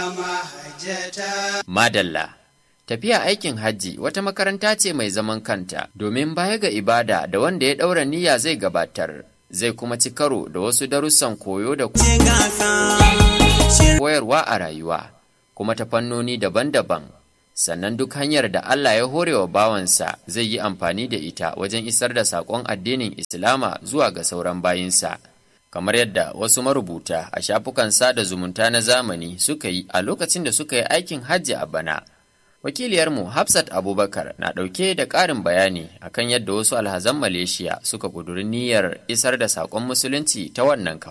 Madalla Tafiya aikin hajji wata makaranta ce mai zaman kanta domin baya ga ibada da wanda ya ɗaura niyya zai gabatar zai kuma ci karo da wasu darussan koyo da koyarwa a rayuwa kuma ta fannoni daban-daban sannan duk hanyar da Allah ya hore wa bawansa zai yi amfani da ita wajen isar da saƙon addinin Islama zuwa ga sauran bayinsa. kamar yadda wasu marubuta a shafukan sada zumunta na zamani suka yi a lokacin da suka yi aikin hajji a bana. Wakiliyarmu Hafsat Abubakar na ɗauke da ƙarin bayani akan yadda wasu alhazan Malaysia suka ƙuduri niyyar isar da saƙon musulunci ta wannan kafa.